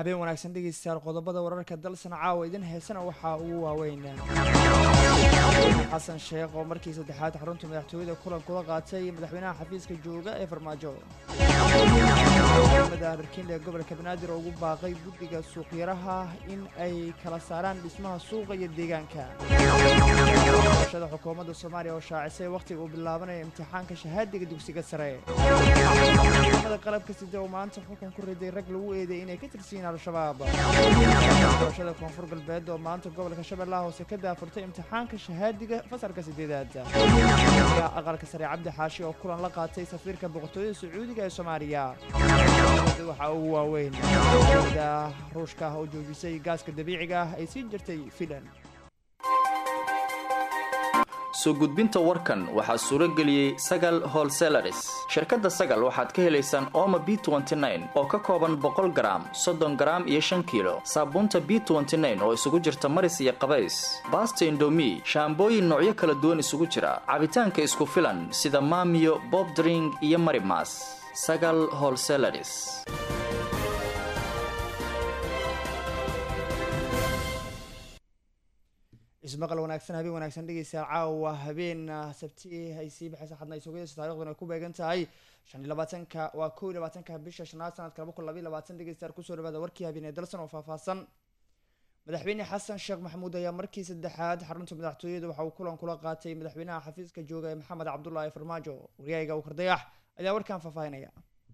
habeen wanaagsan dhegeystayaal qodobada wararka dalsan caawa idin heesana waxaa ugu waaweyn xasan sheekh oo markii saddexaad xarunta madaxtooyada kulan kula qaatay madaxweynaha xafiiska jooga ee farmaajo mada harkiin ee gobolka banaadir oo ugu baaqay guddiga suuqyaraha in ay kala saaraan dhismaha suuqa iyo deegaanka shada xukuumadda soomaaliya oo shaacisay wakhtiga uu bilaabanayo imtixaanka shahaadiga dugsiga sare mada qalabka sida oo maanta xukun ku riday rag lagu eeday inay ka tirsiyiin al-shabaab doorashada koonfur galbeed oo maanta gobolka shabeellaha hoose ka daafurtay imtixaanka shahaadiga fasalka sideedaad aqalka sare cabdi xaashi oo kulan la qaatay safiirka boqortooyada sacuudiga ee soomaaliya waxaa ugu waaweyn da ruushka oo joojisay gaaska dabiiciga ah ay sii jirtay filan soo gudbinta warkan waxaa suuro geliyey sagal holselaris shirkadda sagal waxaad ka helaysaan ooma b oo ka kooban boqol garaam soddon garaam iyo shan kiilo saabuunta b oo isugu jirta maris iyo qabays baasta indomi shaambooyin noocyo kala duwan isugu jira cabitaanka isku filan sida maamiyo bobdring iyo marimas sagal holselaris ismaqal wanaagsan habeen wanaagsan dhegeystayaal caawa habeen sabti ay sii baxaysa xadna isogaysa taarikhdan ay ku beegan tahay shan iyo labaatanka waa kow iyo labaatanka bisha shanaad sanadka laba kun labayo labaatan dhegeystayaal kusoo dhawaada warkii habeen ee dalsan oo faahfaahsan madaxweyne xasan sheekh maxamuud ayaa markii saddexaad xarunta madaxtooyada waxa uu kulan kula qaatay madaxweynaha xafiiska jooga ee maxamed cabdulaahi farmaajo waryaaga uu kardayax ayaa warkan faahfaahinaya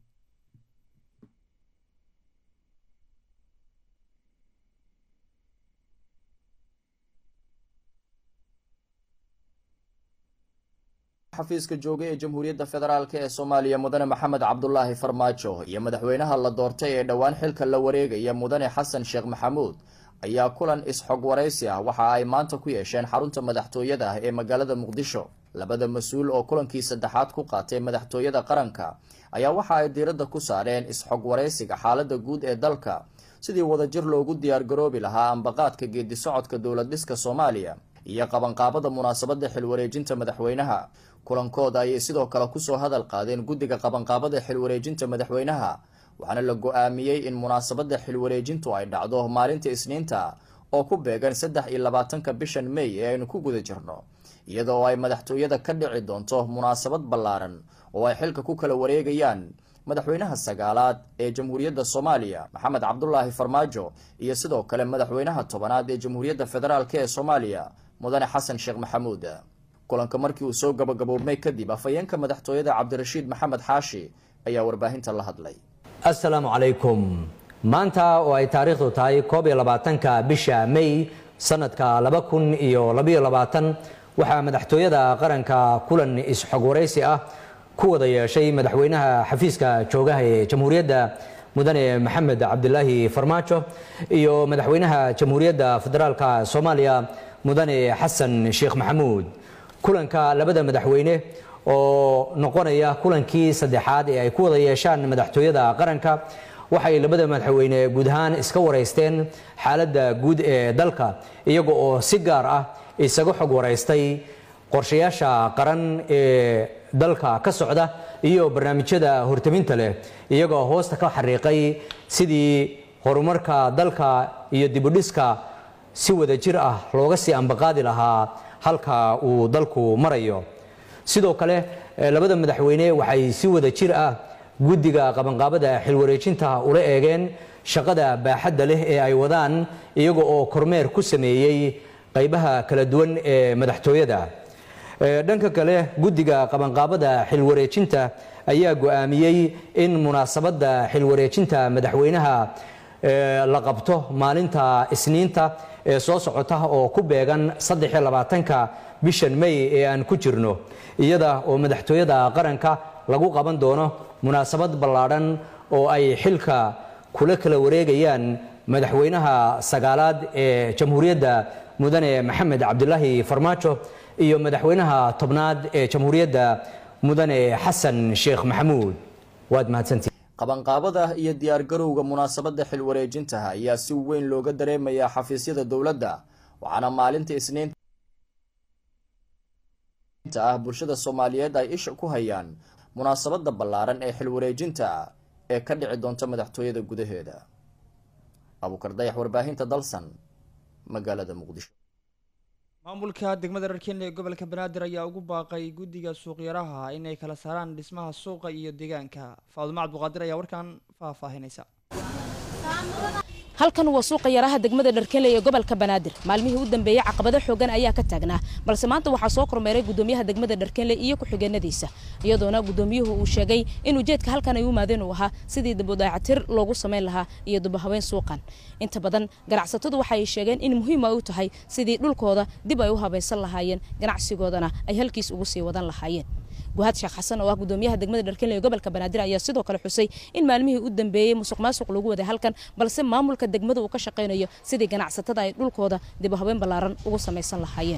xafiiska jooga ee jamhuuriyadda federaalk ee soomaaliya mudane maxamed cabdulaahi farmaajo iyo madaxweynaha la doortay ee dhowaan xilka la wareegaya mudane xasan sheekh maxamuud ayaa kulan is-xog waraysi ah waxa ay maanta ku yeesheen xarunta madaxtooyada ah ee magaalada muqdisho labada mas-uul oo kulankii saddexaad ku qaatay madaxtooyada qaranka ayaa waxa ay diiradda ku saareen is-xog waraysiga xaaladda guud ee dalka sidii wadajir loogu diyaargaroobi lahaa ambaqaadka geedi socodka dowlad dhiska soomaaliya iyo qabanqaabada munaasabadda xilwareejinta madaxweynaha kulankooda ayay sidoo kale kusoo hadal qaadeen guddiga qabanqaabada xilwareejinta madaxweynaha waxaana la go-aamiyey in munaasabadda xilwareejintu ay dhacdo maalinta isniinta oo ku beegan saddex iyo labaatanka bishan may ee aynu ku guda jirno iyada oo ay madaxtooyada ka dhici doonto munaasabad ballaaran oo ay xilka ku kala wareegayaan madaxweynaha sagaalaad ee jamhuuriyadda soomaaliya maxamed cabdulaahi farmaajo iyo sidoo kale madaxweynaha tobanaad ee jamhuuriyadda federaalk ee soomaaliya mudane xasan sheekh maxamuud kulanka markii uu soo gabagaboobmay kadib afhayeenka madaxtooyada cabdirashiid maxamed xaashi ayaa warbaahinta la hadlay assalaamu calaykum maanta oo ay taariikhdu tahay koob iyo labaatanka bisha may sanadka laba kun iyo labayo labaatan waxaa madaxtooyada qaranka kulan is-xog waraysi ah ku wada yeeshay madaxweynaha xafiiska joogaha ee jamhuuriyadda mudane maxamed cabdilaahi farmaajo iyo madaxweynaha jamhuuriyadda federaalka soomaaliya mudane xasan sheekh maxamuud kulanka labada madaxweyne oo noqonaya kulankii saddexaad ee ay ku wada yeeshaan madaxtooyada qaranka waxay labada madaxweyne guud ahaan iska waraysteen xaaladda guud ee dalka iyaga oo si gaar ah isaga xog waraystay qorshayaasha qaran ee dalka ka socda iyo barnaamijyada hortaminta leh iyagoo hoosta ka xariiqay sidii horumarka dalka iyo dibudhiska si wada jir ah looga sii ambaqaadi lahaa halka uu dalku marayo sidoo kale labada madaxweyne waxay si wada jir ah guddiga qabanqaabada xilwareejinta ula eegeen shaqada baaxadda leh ee ay wadaan iyaga oo kormeer ku sameeyey qaybaha kala duwan ee madaxtooyada dhanka kale guddiga qabanqaabada xilwareejinta ayaa go-aamiyey in munaasabadda xilwareejinta madaxweynaha la qabto maalinta isniinta ee soo socota oo ku beegan saddexiyo labaatanka bishan may ee aan ku jirno iyada oo madaxtooyada qaranka lagu qaban doono munaasabad ballaadhan oo ay xilka kula kala wareegayaan madaxweynaha sagaalaad ee jamhuuriyadda mudane maxamed cabdilaahi farmaajo iyo madaxweynaha tobnaad ee jamhuuriyadda mudane xasan sheekh maxamuud waad mahadsantii qabanqaabada iyo diyaargarowga munaasabadda xilwareejinta ayaa si weyn looga dareemayaa xafiisyada dowladda waxaana maalinta isniinta ah bulshada soomaaliyeed ay isha ku hayaan munaasabadda ballaaran ee xilwareejinta ee ka dhici doonta madaxtooyada gudaheeda abuukar dayax warbaahinta dalsan magaalada muqdisho maamulka degmada rarkeenle ee gobolka banaadir ayaa ugu baaqay guddiga suuqyaraha inay kala saaraan dhismaha suuqa iyo deegaanka faadumo cabduqaadir ayaa warkan faahfaahinaysa halkan waa suuqa yaraha degmada dharkele ee gobolka banaadir maalmihii u dambeeyey caqabado xoogan ayaa ka taagnaa balse maanta waxaa soo kormeeray gudoomiyaha degmada dharkele iyo ku-xigeenadiisa iyadoona gudoomiyuhu uu sheegay in ujeedka halkan ay u maadeen uu ahaa sidii dibudaacatir loogu samayn lahaa iyo dubahaweyn suuqan inta badan ganacsatadu waxa ay sheegeen in muhiim ay u tahay sidii dhulkooda dib ay u habaysan lahaayeen ganacsigoodana ay halkiis ugu sii wadan lahaayeen guhaad sheekh xasan oo ah gudoomiyaha degmada dharkele ee gobolka banaadir ayaa sidoo kale xusay in maalmihii u dambeeyey musuq maasuq lagu waday halkan balse maamulka degmada uu ka shaqaynayo sidii ganacsatada ay dhulkooda dib u habeen ballaaran ugu samaysan lahaayeen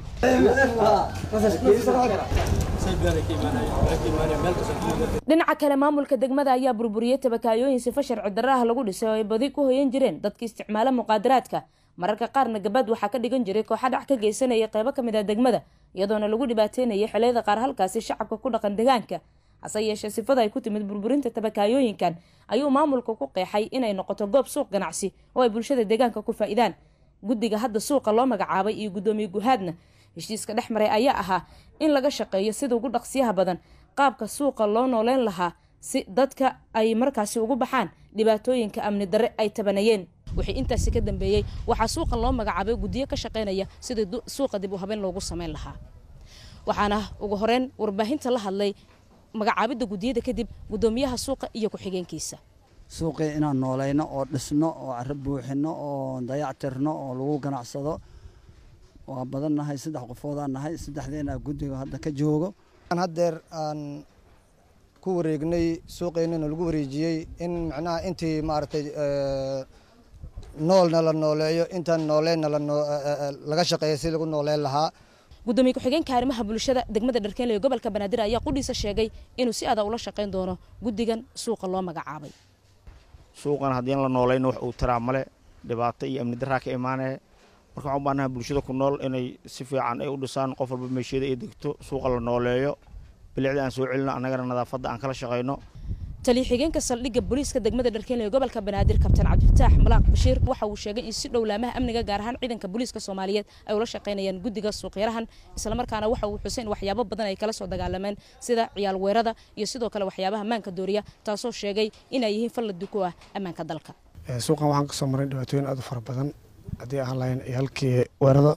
dhinaca kale maamulka degmada ayaa burburiyey tabakaayooyin sifa sharci darra ah lagu dhisay oo ay badi ku hoyan jireen dadka isticmaala muqaadaraadka mararka qaarna gabad waxaa ka dhigan jiray kooxa dhac ka geysanaya qeybo ka mid ah degmada iyadoona lagu dhibaateynayay xiliyada qaar halkaasi shacabka ku dhaqan deegaanka hase yeeshee sifada ay ku timid burburinta tabakaayooyinkan ayuu maamulka ku qeexay inay noqoto goob suuq ganacsi oo ay bulshada deegaanka ku faa'iidaan guddiga hadda suuqa loo magacaabay iyo guddoomiye guhaadna heshiiska dhex maray ayaa ahaa in laga shaqeeyo sida ugu dhaqsiyaha badan qaabka suuqa loo nooleyn lahaa si dadka ay markaasi ugu baxaan dhibaatooyinka amni darre ay tabanayeen wixii intaasi ka dambeeyey waxaa suuqan loo magacaabay guddiyo ka shaqaynaya sidii suuqa dib u habeen loogu samayn lahaa waxaana ugu horeyn warbaahinta la hadlay magacaabidda guddiyada kadib guddoomiyaha suuqa iyo ku-xigeenkiisa suuqii inaan noolayno oo dhisno oo caro buuxino oo dayactirno oo lagu ganacsado waa badan nahay saddex qofoodaan nahay saddexdeena guddiga hadda ka joogo haddeer aan ku wareegnay suuqeennana lagu wareejiyey in macnaha intii maaragtay noolna la nooleeyo intaan nooleenna laga shaqeeya si lagu nooleen lahaa gudoomiye ku-xigeenka arrimaha bulshada degmada dharkeenle ee gobolka banaadir ayaa qudhiisa sheegay inuu si adag ula shaqayn doono guddigan suuqa loo magacaabay suuqan haddii la noolayno wax uu taraa male dhibaato iyo amni daraa ka imaanaya marka waxaan u baahanaha bulshada ku nool inay si fiican ay u dhisaan qof walba meesheeda ay degto suuqa la nooleeyo bilicda aan soo celino annagana nadaafadda aan kala shaqayno taliya xigeenka saldhigga booliiska degmada dharkeenle ee gobolka banaadir kabtaan cabdifataax malaaq bashiir waxa uu sheegay in si dhow laamaha amniga gaar ahaan ciidanka booliiska soomaaliyeed ay ula shaqaynayaan guddiga suuqyarahan islamarkaana waxa uu xuseen waxyaabo badan ay kala soo dagaalameen sida ciyaal weerada iyo sidoo kale waxyaabaha maanka dooriya taasoo sheegay inay yihiin falladi ku ah ammaanka dalka suuqan waxaan kasoo maray dhibaatooyin aad u fara badan haddii aan lahayn halkii weerada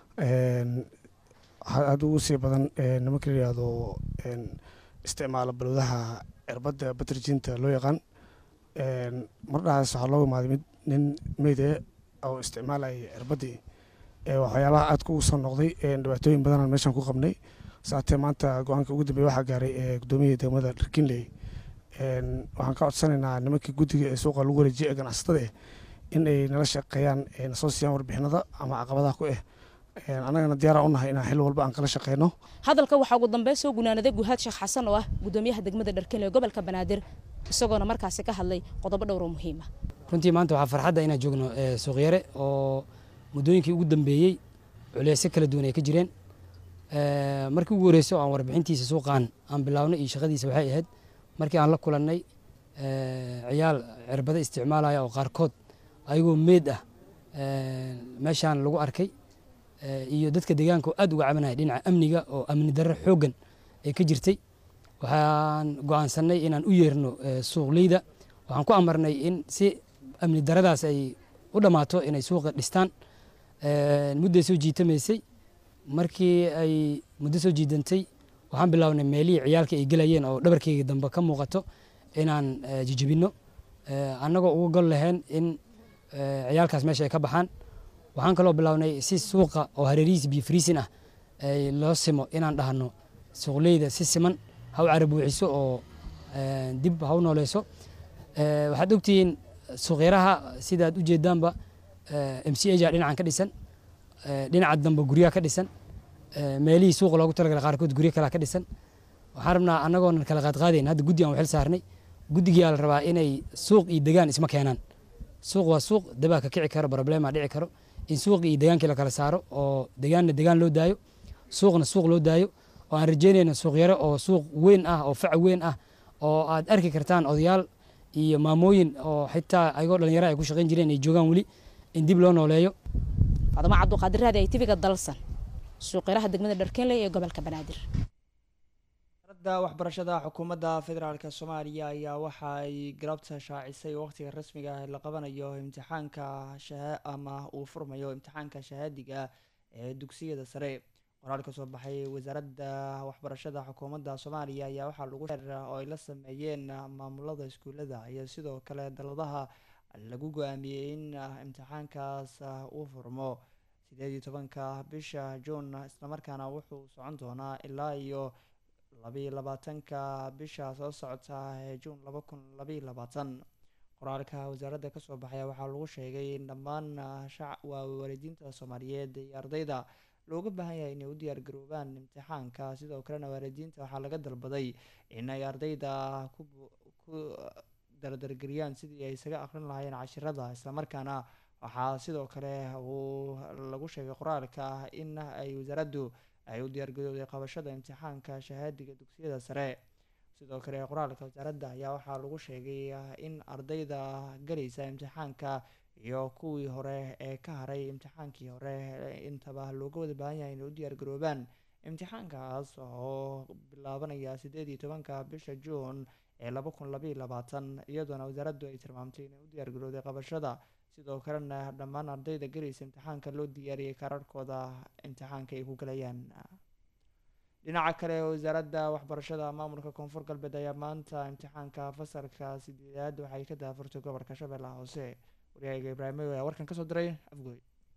aad ugu sii badan nimanka la yihahdo isticmaala balwadaha cirbadda batrjinta loo yaqaan mardhahaas waxaa looga imaaday mid nin meyde oo isticmaalayay cirbaddii waxyaabaha aadka ugu soo noqday dhibaatooyin badanaan meeshaan ku qabnay saatee maanta go-aanka ugu dambeeya waxaa gaaray gudoomiyihii degmada dharkinley waxaan ka codsanaynaa nimankii guddiga ee suuqa lagu wareejiyay ee ganacsatada in ay nala shaqeeyaan nasoo siiyaan warbixinada ama caqabadaha ku ah annagana diyaara unahay inaan xil walba aan kala shaqeyno hadalka waxaa ugu dambeyn soo gunaanaday guhaad sheekh xasan oo ah gudoomiyaha degmada dharkeenle ee gobolka banaadir isagoona markaasi ka hadlay qodobo dhowr oo muhiima runtii maanta waxaa farxadda inaan joogno suuqyare oo muddooyinkii ugu dambeeyey culeysyo kala duwan ay ka jireen markii ugu horreysay oo aan warbixintiisa suuqaan aan bilaabnay iyo shaqadiisa waxay ahayd markii aan la kulannay ciyaal cirbado isticmaalaya oo qaarkood ayagoo meed ah meeshaan lagu arkay iyo dadka deegaanka oo aad uga cabanaya dhinaca amniga oo amni darro xooggan ay ka jirtay waxaan go'aansanay inaan u yeerno suuqleyda waxaan ku amarnay in si amni daradaas ay u dhammaato inay suuqa dhistaan mudday soo jiitamaysay markii ay muddo soo jiidantay waxaan bilownay meelihii ciyaalka ay gelayeen oo dhabarkeyga dambe ka muuqato inaan jijibinno annagoo uga gol lahayn in ciyaalkaas meesha ay ka baxaan waxaan kaloo bilownay si suuqa oo hareerihiisa biyo friisin ah loo simo inaan dhahno suuqleyda si siman ha u carabuuxiso oo dib ha u nooleyso waxaad ogtihiin suuqyaraha sidaad u jeedaanba m c aja dhinacan ka dhisan dhinaca dambe guryaha ka dhisan meelihii suuqa loogu talagalay qaarkood guryo kalea ka dhisan waxaan rabnaa annagoonan kala qaadqaadayn hadda guddi aan waxil saarnay guddigiyaa la rabaa inay suuq iyo degaan isma keenaan suuq waa suuq dabaa ka kici karo problema dhici karo in suuqii iyo degaankii la kala saaro oo degaanna degaan loo daayo suuqna suuq loo daayo oo aan rajeynayno suuq yare oo suuq weyn ah oo fac weyn ah oo aad arki kartaan odayaal iyo maamooyin oo xitaa ayagoo dhalinyaro ay ku shaqayn jireen ay joogaan weli in dib loo nooleeyo fadamo cabduqaadir raadi ay tibiga dalsan suuqyaraha degmada dharkenley ee gobolka banaadir wasaaradda waxbarashada xukuumadda federaalk soomaaliya ayaa waxa ay galabta shaacisay waqtiga rasmiga ah la qabanayo imtixaanka shaha ama uu furmayo imtixaanka shahaadiga ee dugsiyada sare qoraal ka soo baxay wasaaradda waxbarashada xukuumadda soomaaliya ayaa waxaa lagu sheer oo ay la sameeyeen maamulada iskuulada iyo sidoo kale daladaha lagu go-aamiyey in imtixaankaas uu furmo sideed iyo tobanka bisha juun islamarkaana wuxuu socon doonaa ilaa iyo labayo labaatanka bisha soo socota ee juun laba kun labaiyo labaatan qoraalka wasaaradda kasoo baxaya waxaa lagu sheegay in dhammaan shac waa waalidiinta soomaaliyeed iyo ardayda looga baahan yahay inay u diyaargaroobaan imtixaanka sidoo kalena waalidiinta waxaa laga dalbaday in ay ardayda ku ku dardargeliyaan sidii ay isaga aqrin lahaayeen cashirada islamarkaana waxaa sidoo kale uu lagu sheegay qoraalka in ay wasaaraddu ay u diyaargarowday qabashada imtixaanka shahaadiga dugsiyada sare sidoo kale qoraalka wasaaradda ayaa waxaa lagu sheegay in ardayda galaysa imtixaanka iyo kuwii hore ee ka haray imtixaankii hore intaba looga wada baahan yahay inay u diyaargaroobaan imtixaankaas oo bilaabanaya sideed iyo tobanka bisha juun ee laba kun labaiyo labaatan iyadoona wasaaraddu ay tilmaamtay inay u diyaargarowday qabashada sidoo kalena dhammaan ardayda galaysa imtixaanka loo diyaariyey kaararkooda imtixaanka ay ku galayaan dhinaca kale wasaaradda waxbarashada maamulka koonfur galbeed ayaa maanta imtixaanka fasalka sideedaad waxay ka daafurtay gobolka shabeellaha hoose waryahayga ibraahim ayaa warkan kasoo diray afgooy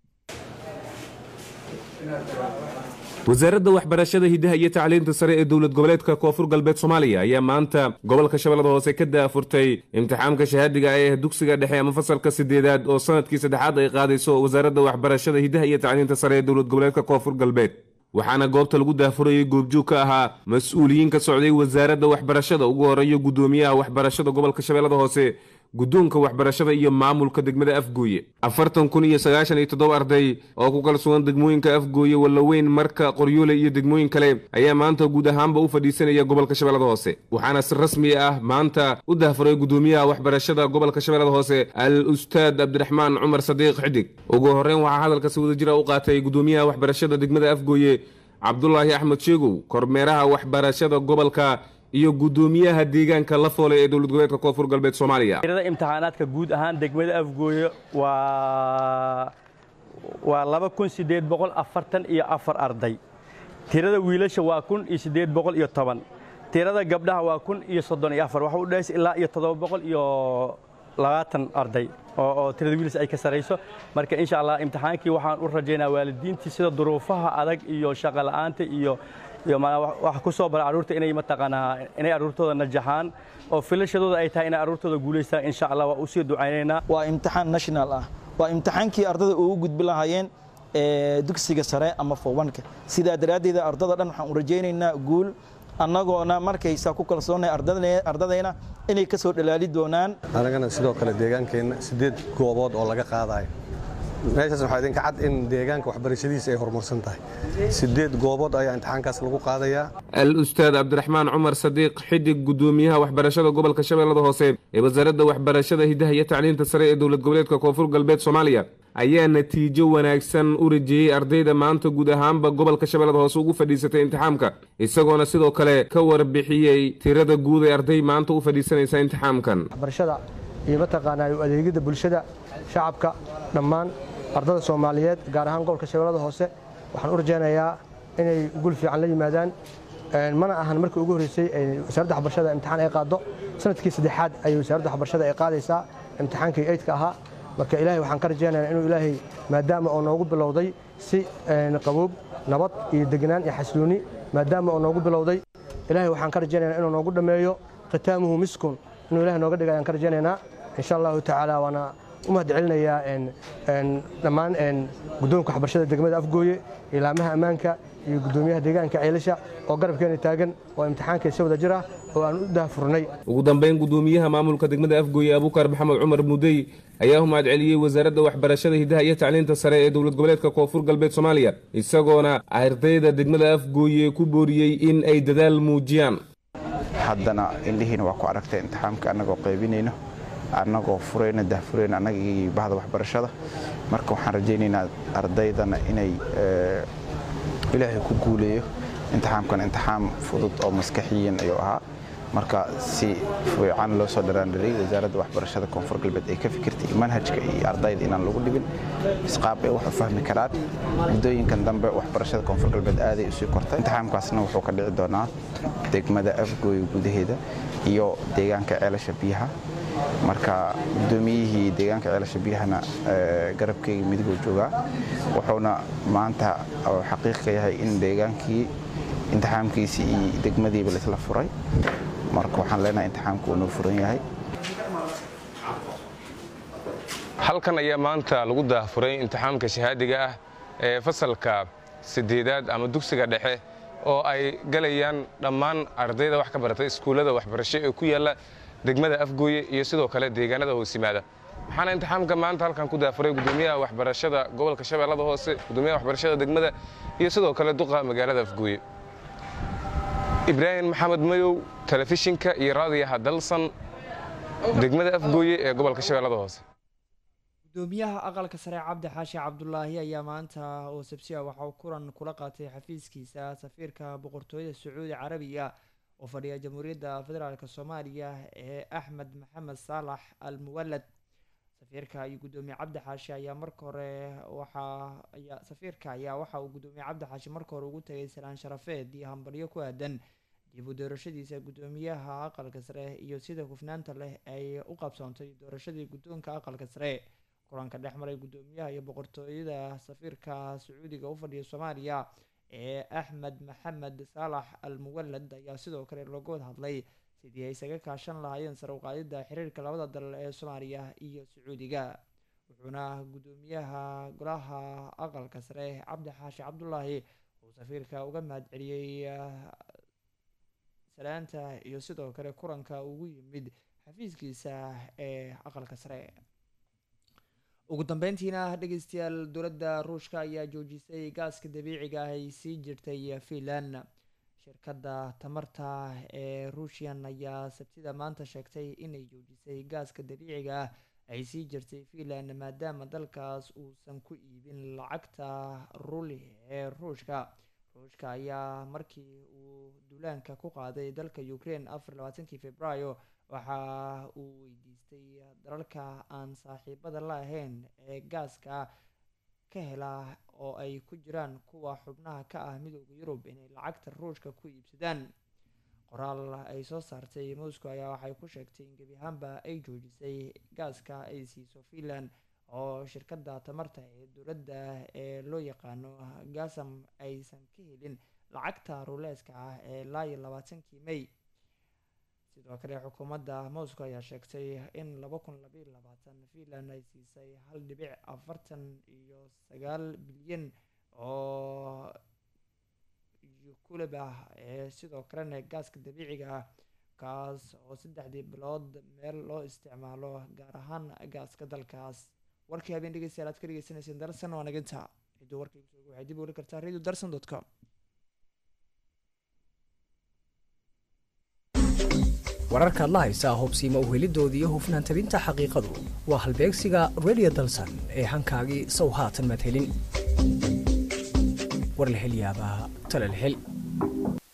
wasaaradda waxbarashada hidaha iyo tacliinta sare ee dowlad goboleedka koonfur galbeed soomaaliya ayaa maanta gobolka shabeellada hoose ka daafurtay imtixaamka shahaadiga ee dugsiga dhexe ama fasalka sideedaad oo sanadkii saddexaad ay qaadayso wasaaradda waxbarashada hidaha iyo tacliinta sare ee dowlad goboleedka koonfur galbeed waxaana goobta lagu daafurayay goobjoog ka ahaa mas-uuliyiin ka socday wasaaradda waxbarashada ugu horeeyo guddoomiyaha waxbarashada gobolka shabeellada hoose guddoonka waxbarashada iyo maamulka degmada afgooye afartan kun iyo sagaashan iyo toddoba arday oo ku kala sugan degmooyinka afgooye wallaweyn marka qoryoole iyo degmooyin kale ayaa maanta guud ahaanba u fadhiisanaya gobolka shabeellada hoose waxaana si rasmi ah maanta u dahfuray guddoomiyaha waxbarashada gobolka shabeellada hoose al ustaad cabdiraxmaan cumar sadiiq xidig ugu horreyn waxaa hadalkasi wadajira u qaatay guddoomiyaha waxbarashada degmada afgooye cabdulaahi axmed sheegow kormeeraha waxbarashada gobolka iyo guddoomiyaha deegaanka la foolay ee dowlad goboleedka koonfur galbeed soomaaliya tirada imtixaanaadka guud ahaan degmada afgooye waa waa laba kun siddeed boqol afartan iyo afar arday tirada wiilasha waa kun iyo siddeed boqol iyo toban tirada gabdhaha waa kun iyo soddon iyo afar waxa u dhahaysa ilaa iyo toddoba boqol iyo labaatan arday oo tirada wiilas ay ka sarayso marka insha allah imtixaankii waxaan u rajaynaa waalidiintii sida duruufaha adag iyo shaqo la'aanta iyo iyo wax ku soo bara carruurta inay mataqaanaa inay carruurtooda najaxaan oo filashadooda ay tahay inay carruurtooda guulaystaan insha allah waa u sii ducaynaynaa waa imtixaan national ah waa imtixaankii ardada ugu gudbi lahaayeen dugsiga sare ama fowanka sidaa daraaddeeda ardada dhan waxaan u rajaynaynaa guul annagoona markaysaa ku kalsoonnay ardadayna inay ka soo dhalaali doonaan anagana sidoo kale deegaankeenna siddeed goobood oo laga qaadayo meeshaas waxaa idinka cad in deegaanka waxbarashadiisa ay horumarsan tahay siddeed goobood ayaa imtixaankaas lagu qaadayaa al ustaad cabdiraxmaan cumar sadiiq xidig guddoomiyaha waxbarashada gobolka shabeellada hoose ee wasaaradda waxbarashada hidaha iyo tacliinta sare ee dowlad goboleedka koonfur galbeed soomaaliya ayaa natiijo wanaagsan u rajeeyey ardayda maanta guud ahaanba gobolka shabeellada hoose ugu fadhiisatay imtixaamka isagoona sidoo kale ka warbixiyey tirada guud ee arday maanta u fadhiisanaysa imtixaamkan waxbarashada iyo mataqaanaa adeegyada bulshada shacabka dhammaan ardada soomaaliyeed gaar ahaan gobolka shabeellada hoose waxaan u rajaynayaa inay gul fiican la yimaadaan mana ahan markii ugu horreysay wasaaradda waxbarashada imtixaan ay qaaddo sanadkii saddexaad ayay wasaaradda waxbarashada ay qaadaysaa imtixaankii eydka ahaa marka ilaahay waxaan ka rajaynayaa inuu ilaahay maadaama oo noogu bilowday si qaboob nabad iyo degnaan iyo xasilooni maadaama oo noogu bilowday ilaahay waxaan ka rajaynayaa inuu noogu dhammeeyo khitaamuhu miskun inuu ilahay nooga dhiga ayaan ka rajaynaynaa insha allahu tacaala waana u mahad celinayaa dhammaan guddoonka waxbarashada degmada afgooye ilaamaha ammaanka iyo guddoomiyaha deegaanka ceelasha oo garabkeena taagan oo imtixaanka si wada jir ah oo aan u daahfurnay ugu dambeyn guddoomiyaha maamulka degmada afgooye abuukar maxamed cumar mudey ayaa u mahad celiyey wasaaradda waxbarashada hidaha iyo tacliinta sare ee dowlad goboleedka koonfur galbeed soomaaliya isagoona ardayda degmada afgooye ku booriyey in ay dadaal muujiyaan haddana indhihiina waa ku aragtay imtixaamka annagoo qaybinayno annagoo furayna dahfurayna annaga iyo bahda waxbarashada marka waxaan rajaynaynaa ardaydana inay ilaahay ku guuleeyo imtixaamkan imtixaam fudud oo maskaxiyan ayuu ahaa marka si fiican loo soo dharaandharay wasaaradda waxbarashada koonfur galbeed ay ka fikirtay manhajka iyo ardayda inaan lagu dhibin isqaab ay wax u fahmi karaan muddooyinkan dambe waxbarashada koonfur galbeed aaday usii kortay imtixaamkaasna wuxuu ka dhici doonaa degmada afgooy gudaheeda iyo deegaanka ceelasha biyaha marka gudoomiyihii deegaanka ceelasha biyahana garabkeyga midiguu joogaa wuxuuna maanta xaqiiq ka yahay in deegaankii imtixaamkiisii iyo degmadiiba laisla furay marka waxaan leenahay imtixaamku uu noo furan yahay halkan ayaa maanta lagu daafuray imtixaamka shahaadiga ah ee fasalka sideedaad ama dugsiga dhexe oo ay galayaan dhammaan ardayda wax ka baratay iskuullada waxbarasho ee ku yaalla degmada afgooye iyo sidoo kale deegaanada hoos yimaada waxaana imtixaamka maanta halkan ku daafuray gudoomiyaha waxbarashada gobolka shabeellada hoose gudoomiyaha waxbarashada degmada iyo sidoo kale duqa magaalada afgooye ibraahim maxamed mayow telefishinka iyo raadiyaha dalsan degmada afgooye ee gobolka shabeellada hoose gudoomiyaha aqalka sare cabdi xaashi cabdulaahi ayaa maanta oo sabsiya waxa uu kulan kula qaatay xafiiskiisa safiirka boqortooyada sacuudi carabiga oo fadhiya jamhuuriyadda federaalk soomaaliya ee axmed maxamed saalax al muwalad safiirka iyo gudoomiye cabdi xaashi ayaa marka hore waxa ayaa safiirka ayaa waxa uu gudoomiye cabdi xaashi marka hore ugu tagay salaan sharafeed iyo hambalyo ku aadan dib u doorashadiisa gudoomiyaha aqalka sare iyo sida hufnaanta leh ay u qabsoontay doorashadii guddoonka aqalka sare kulanka dhex maray gudoomiyaha iyo boqortooyada safiirka sacuudiga u fadhiya soomaaliya ee axmed maxamed saalax al muwalad ayaa sidoo kale looga wada hadlay sidii ay isaga kaashan lahaayeen sare uqaadida xiriirka labada dal ee soomaaliya iyo sacuudiga wuxuuna gudoomiyaha golaha aqalka sare cabdi xaashi cabdulaahi uu safiirka uga mahad celiyey salaanta iyo sidoo kale kulanka ugu yimid xafiiskiisa ee aqalka sare ugu dambeyntiina dhegeystayaal dowladda ruushka ayaa joojisay gaaska dabiiciga ah ay sii jirtay finland shirkadda tamarta ee ruushian ayaa sabtida maanta sheegtay inay joojisay gaaska dabiiciga ah ay sii jirtay finland maadaama dalkaas uusan ku iibin lacagta ruli ee ruushka ruushka ayaa markii uu duulaanka ku qaaday dalka ukraine afar labaatankii februaayo waxa uu weydiistay dalalka aan saaxiibada la ahayn ee gaaska ka hela oo ay ku jiraan kuwa xubnaha ka ah midooda yurub inay lacagta ruushka ku iibsadaan qoraal ay soo saartay moscow ayaa waxay ku sheegtay in gebi ahaanba ay joojisay gaaska ay siiso finland oo shirkadda tamarta ee dowladda ee loo yaqaano gasam aysan ka helin lacagta ruleeska ah ee ilaa iyo labaatankii may sidoo kale xukuumadda moscow ayaa sheegtay in laba kun labaiyo labaatan finland ay siisay hal dhibic afartan iyo sagaal bilyan oo kulib ah ee sidoo kalena gaaska dabiiciga ah kaas oo saddexdii bilood meel loo isticmaalo gaar ahaan gaaska dalkaas warkii habeen dhegeystayaal aad ka dhegeysaneyseen darsan waa naginta cidduu warkay kusoo waxay dib u heli kartaa radio darsan dot com wararkaad la haysaa hubsiima uhelidooda iyo hufnaan tabinta xaqiiqadu waa halbeegsiga radio dalsan ee hankaagii sow haatan maad helin war la hel yaabaa tale la hel